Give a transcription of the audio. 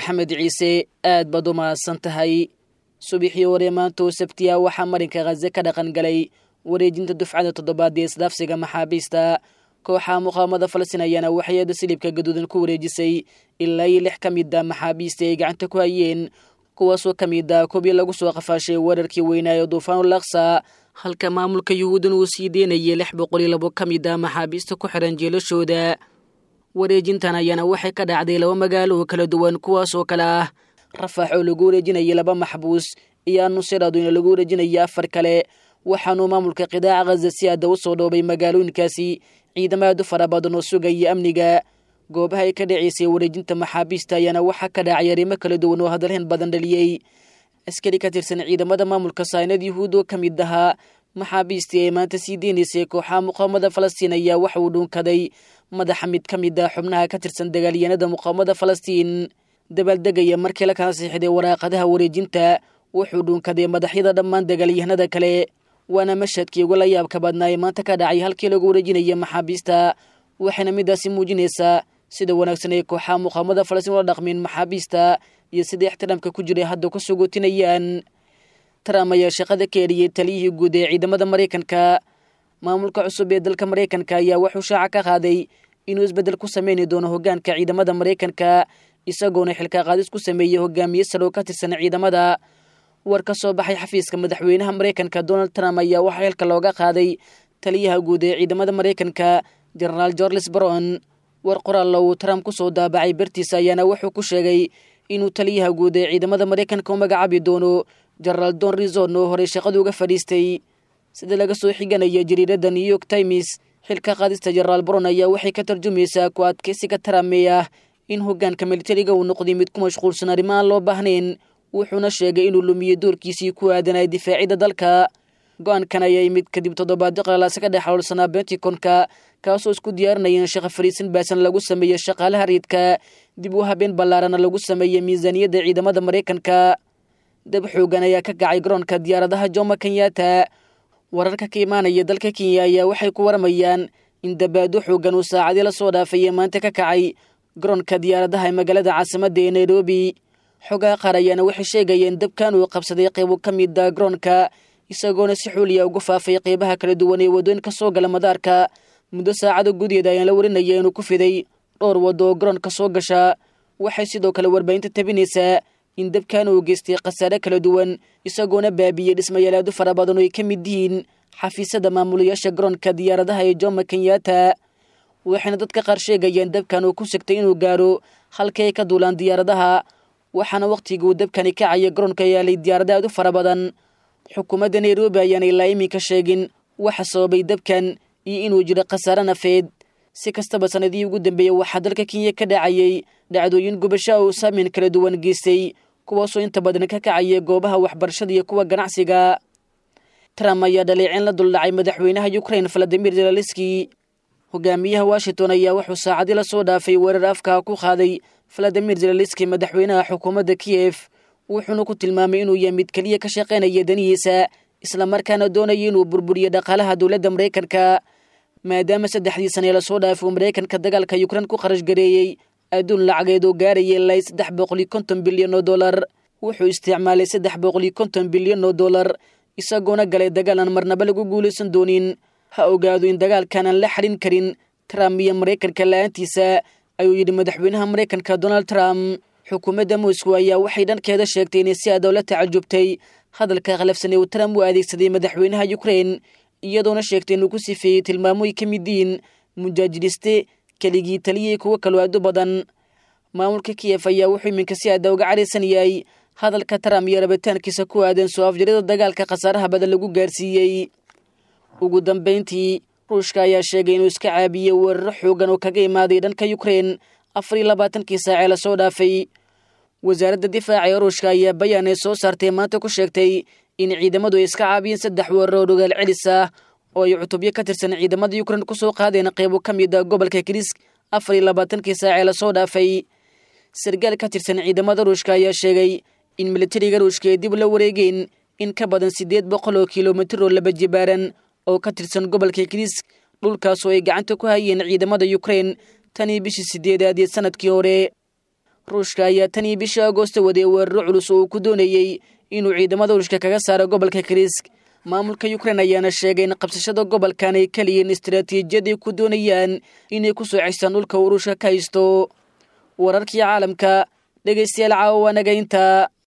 maxamed ciise aad baad u mahadsan tahay subaxii hore maanta oo sabtiya waxaa marinka khaze ka dhaqan galay wareejinta dufcada toddobaad ee isdhaafsiga maxaabiista kooxa muqaamada falastiin ayaana waxay-ada silibka gaduudan ku wareejisay ilaa iyo lix ka mid a maxaabiista ay gacanta ku hayeen kuwaasoo ka mid a kobii lagu soo qafaashay weerarkii weynaayo duufaanul aksa halka maamulka yuhuudan uu sii deynayay lix boqol iyo labo ka mid a maxaabiista ku xiran jeelashooda wareejintan ayaana waxay ka dhacday laba magaalo oo kala duwan kuwaas oo kale ah rafax oo lagu wareejinayay laba maxbuus iyo anuseraaduna lagu wareejinaya afar kale waxaanuu maamulka qidaaca khaza si aada u soo dhoobay magaalooyinkaasi ciidamo aad u fara badan oo sugaya amniga goobaha ay ka dhaceysay wareejinta maxaabiista ayaana waxaa ka dhacay arrimo kala duwan oo hadalhayn badan dhaliyey askari ka tirsan ciidamada maamulka saynad yuhuud oo ka mid ahaa maxaabiistii ay maanta sii deynaysay kooxaha muqaamada falastiin ayaa waxa uu dhuunkaday madaxa mid ka mid ah xubnaha ka tirsan dagaalyahanada muqaamada falastiin dabaaldegaya markii la kala siixday waraaqadaha wareejinta wuxuu dhuunkaday madaxyada dhammaan dagaalyahanada kale waana mashadkii ugu la yaabka badnaa ee maanta ka dhacay halkii lagu wareejinaya maxaabiista waxayna midaasi muujinaysaa sida wanaagsan ay kooxaha muqaamada falastiin ula dhaqmeen maxaabiista iyo sida ixtiraamka ku jiray hadda ku sugootinayaan trump ayaa shaqada ka eriyey taliyihii guud ee ciidamada maraykanka maamulka cusub ee dalka maraykanka ayaa wuxuu shaaca ka qaaday inuu isbeddel ku sameyni doono hoggaanka ciidamada maraykanka isagoona xilka qaadis ku sameeyey hogaamiye sare oo ka tirsan ciidamada war ka soo baxay xafiiska madaxweynaha maraykanka donald trump ayaa waxaa xilka looga qaaday taliyaha guud ee ciidamada maraykanka genaraal gorles baron war qoraallo uu trump ku soo daabacay bartiisa ayaana wuxuu ku sheegay inuu taliyaha guud ee ciidamada maraykanka u magacaabi doono genaraal don rizon oo horey shaqada uga fadhiistay sida laga soo xiganaya jariiradda new york times xilka qaadista genaraal baron ayaa waxay ka tarjumaysaa ku adkeysiga trump ee ah in hoggaanka militariga uu noqday mid ku mashquulsan arrimo aan loo baahnayn wuxuuna sheegay inuu lumiyey doorkiisii ku aadanay difaacidda dalka go-aankan ayaa yimid kadib toddobaadyo qalaalaasa ka dhex howlsanaa benticonka kaasoo isku diyaarinayeen shaqo fariisin baasan lagu sameeyey shaqaalaha riidka dib u habeen ballaarana lagu sameeyey miisaaniyadda ciidamada maraykanka dab xoogan ayaa ka kacay garoonka diyaaradaha jomo kenyatta wararka ka imaanaya dalka kenya ayaa waxay ku waramayaan in dabaado xoogan uu saacadii la soo dhaafayee maanta ka kacay garoonka diyaaradaha ee magaalada caasimadda ee nairobi xogaha qaar ayaana waxay sheegayeen dabkan uu qabsaday qeybo ka mid a garoonka isagoona si xuuliya ugu faafay qeybaha kala duwan ee waddooyinka soo gala madaarka muddo saacado gudaheeda ayaan la warinaya inuu ku fiday dhowr waddo oo garoonka soo gasha waxay sidoo kale warbaahinta tabinaysaa in dabkan uu geystay khasaare kala duwan isagoona baabiyey dhismayaal aad u fara badan oo ay ka mid yihiin xafiisyada maamulayaasha garoonka diyaaradaha ee jomo kenyatta waxayna dadka qaar sheegayeen dabkan uu ku sigtay inuu gaaro halkii ay ka duulaan diyaaradaha waxaana wakhtigii uu dabkani kacaya garoonka yaalay diyaarada aad u fara badan xukuumadda nairobi ayaana ilaa iminka sheegin waxa sababay dabkan iyo inuu jiro khasaare nafeed si kastaba sanadihii ugu dambeeyey waxaa dalka kenya ka dhacayay dhacdooyin gubasho oo saameyn kala duwan geystay kuwaasoo inta badan ka kacaya goobaha waxbarashada iyo kuwa ganacsiga trump ayaa dhaleecin la duldhacay madaxweynaha ukrain valadimir zelenski hogaamiyaha washington ayaa wuxuu saacadii la soo dhaafay weerar afka ku qaaday valadimir zelenski madaxweynaha xukuumadda kiyef wuxuuna ku tilmaamay inuu yahay mid keliya ka shaqaynaya danihiisa islamarkaana doonaya inuu burburiyo dhaqaalaha dowladda maraykanka maadaama saddexdii sanee lasoo dhaafay uu maraykanka dagaalka yukrain ku kharash gareeyey adduun lacageed oo gaaraya ilaa saddex boqol iyo konton bilyan oo dollar wuxuu isticmaalay saddex boqol iyo konton bilyan oo dollar isagoona galay dagaal aan marnaba lagu guulaysan doonin ha ogaado in dagaalkan aan la xadhin karin trump iyo maraykanka la-aantiisa ayuu yidhi madaxweynaha maraykanka donald trump xukuumadda moscow ayaa waxay dhankeeda sheegtay inay si adow la tacajubtay hadalka khalafsan ee uu trump u adeegsaday madaxweynaha ukrain iyadoona sheegtay inuu ku sifeeyey tilmaamo ay ka mid yihiin mujaajidiste keligii taliyay kuwo kaloo aad u badan maamulka kiyef ayaa wuxuu iminka si aada uga caraysan yahay hadalka trump iyo rabitaankiisa ku aadan soo afjarida dagaalka khasaaraha badan lagu gaarsiiyey ugu dambayntii ruushka ayaa sheegay inuu iska caabiyey weeraro xoogan oo kaga imaaday dhanka ukrain afar iyo labaatankii saacee lasoo dhaafay wasaaradda difaaca ee ruushka ayaa bayaan ay soo saartay maanta ku sheegtay in ciidamadu ay iska caabiyeen saddex weeraro oo dhogaal celis ah oo ay cutubyo ka tirsan ciidamada ukrain kusoo qaadeen qeybo ka mid a gobolka kirisk afar iyo labaatankii saacee lasoo dhaafay sargaal ka tirsan ciidamada ruushka ayaa sheegay in militariga ruushka ay dib la wareegeen in ka badan siddeed boqol oo kilomitir oo laba jibaaran oo ka tirsan gobolka kirisk dhulkaasoo ay gacanta ku hayeen ciidamada ukrain tan iyo bishii sideedaad ee sanadkii hore ruushka ayaa tan iyo bishii agoosto waday weeraro culus oo uu ku doonayey inuu ciidamada ruushka kaga saaro gobolka krisk maamulka ukrein ayaana sheegay in qabsashada gobolkan ay kaliyiin istaraatiijiyaday ku doonayaan inay ku soo cestaan dhulka uu ruushka ka haysto wararkii caalamka dhegaystayaal caawa waanaga intaa